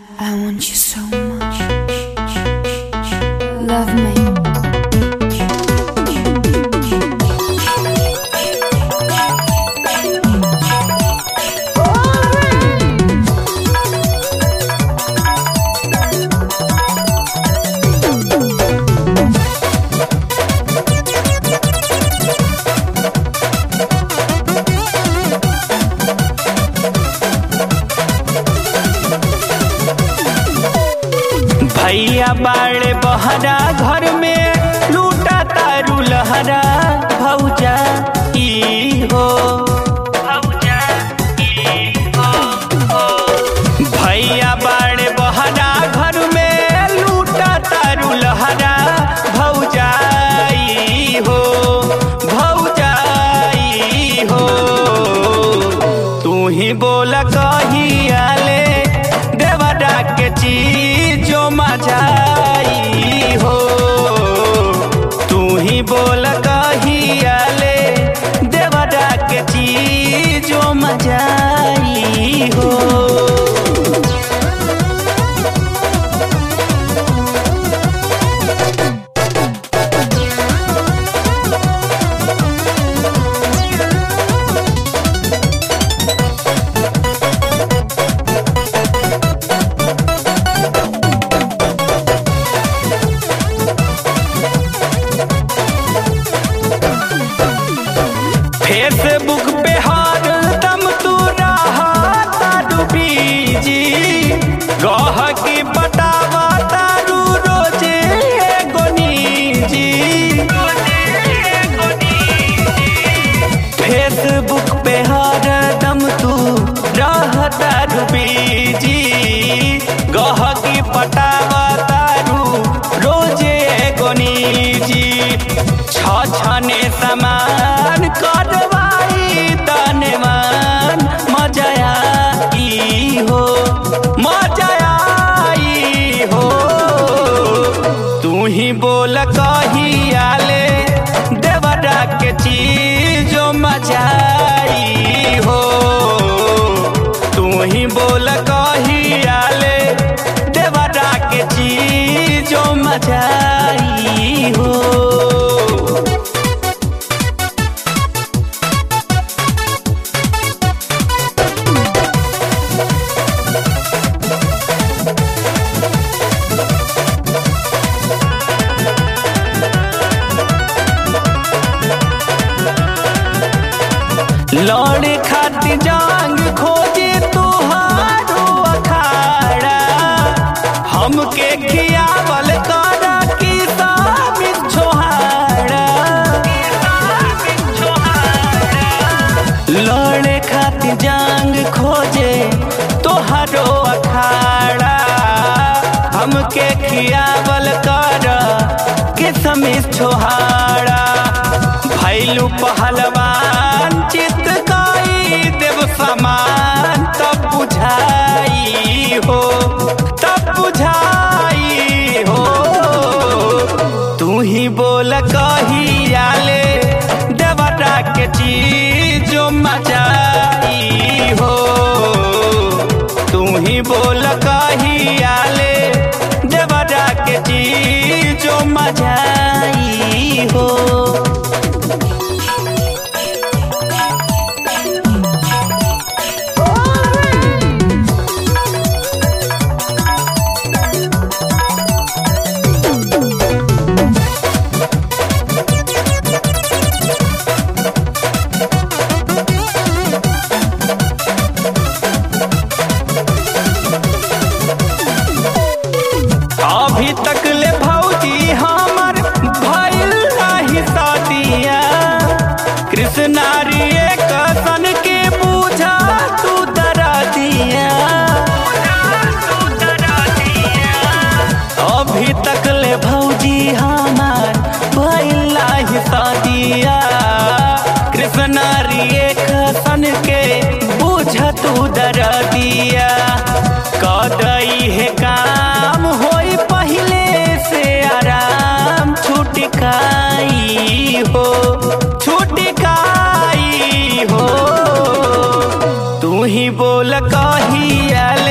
I want you so much. Love me. भैया बाड़े बहरा घर में लूटा तारू लहरा भौजा ई हो भौजा ई हो भैया बाड़े बहरा घर में लूटा तारू लहरा भौजा ई हो भौजा ई हो तू ही बोल कहियाले देवरा के चीज जो मजाई हो तू ही बोल कहियाले देवरा के चीज जो मजाई हो फेसबुक पे हर दम तू रहा तारू बीजी गह की बतावा तारू रोजे एगो निजी फेसबुक पे हर दम तू रह तारू बीजी गह की पटावा तारू रोजे एगो निजी छ छने समान करवाई तनमान मजा आई हो मजा आई हो तू ही बोल कहियाले देवरा के चीज जो मजा आई हो तू ही बोल कहियाले देवरा के चीज जो मजा आई हो लौड़े खातिर जांग खोजे तुहारो अखाड़ा हमके खियावल कर की साबित छोहाड़ा लौड़े खातिर जांग खोजे तोहरो अखाड़ा हमके खियावल कर किसमिस छोहाड़ा भैलू पहलवान चित काई देव समान तब बुझाई हो तब बुझाई हो तू ही बोल कहियाले देवरा के चीज जो मचाई हो तू ही बोल कहियाले देवरा के चीज जो मचाई हो अभी तक ले भौजी हमर भइल नाही शादिया कृष्णारी एक सन के पूछा तू दरा दिया अभी तक ले भौजी हमर भइल नाही शादिया कृष्णारी एक सन के पूछा तू दरा दिया कदई है काम होई पहले से आराम छुटकाई हो छुटकाई हो तू ही बोल कहिया